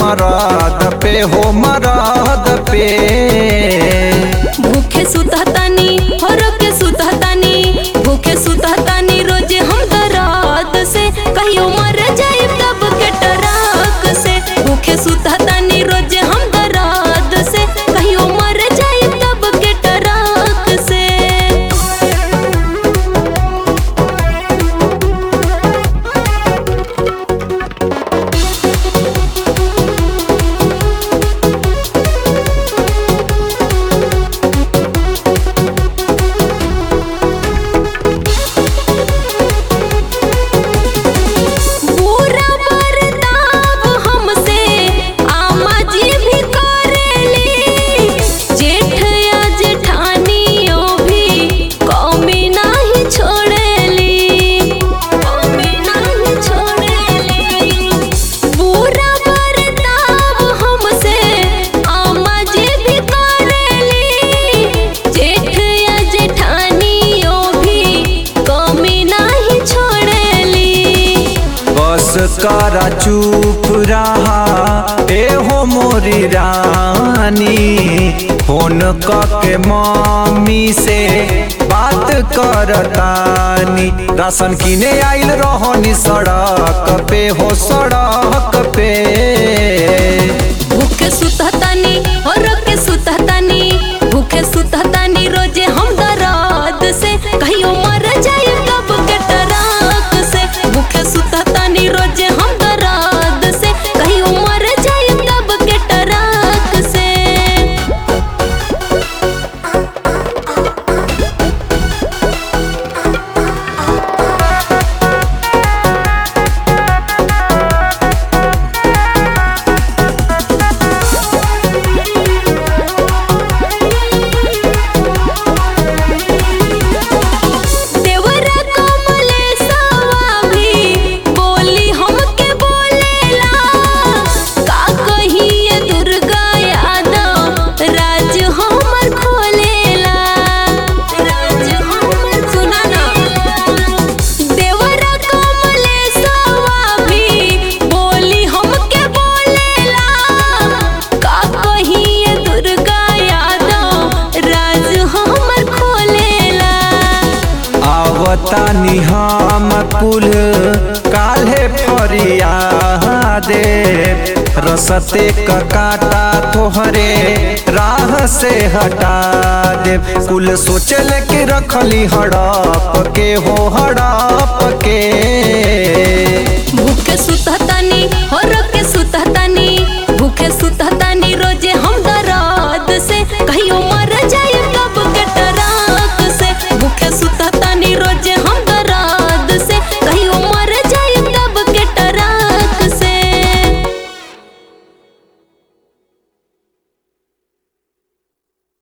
मरद पे हो मरद पे भूखे सुतहतानी हर के सुतहतानी भूखे सुतहतानी रोज हम दराद से कहियो मर जाए तब के टराक से भूखे सुतहतानी रोज हम दराद से कहियो मर जाए तब के टराक से पूरा बर्ताव हमसे आमा जी भी करेली जेठ या जेठानियों भी कौमी नाही छोड़ेली कौमी नाही छोड़ेली पूरा बर्ताव हमसे आमा जी भी करेली जेठ या जेठानियों भी कौमी नाही छोड़ेली बस करा चुप रहा ए हो मोरी रानी फोन के मम्मी से बात करतानी राशन किने आइल रहनी सड़क पे हो सड़क पे भूखे सुतहतानी और के सुतहतानी भूखे सुतहतानी रोजे हम दराद से कहियो मर जाए कब के टराक से भूखे सुतहतानी रोजे हम दराद से कहियो मर जाए कब के टराक से देवरा कमलेशवा भी बोली हमके बोलेला का कहिए दुर्गा यादव राज हमर खोलेला राज हमर सुना ना देवरा कमलेशवा भी बोली हमके बोलेला का कहिए दुर्गा यादव राज हमर खोलेला आवतानी हम कुल काल्हे फरिया दे रसते क काटा तोहरे राह से हटा दे कुल सोचल के रखली हड़प के हो हड़प के भूखे सुतहतानी और के सुतहतानी भूखे सुतहतानी रोजे हम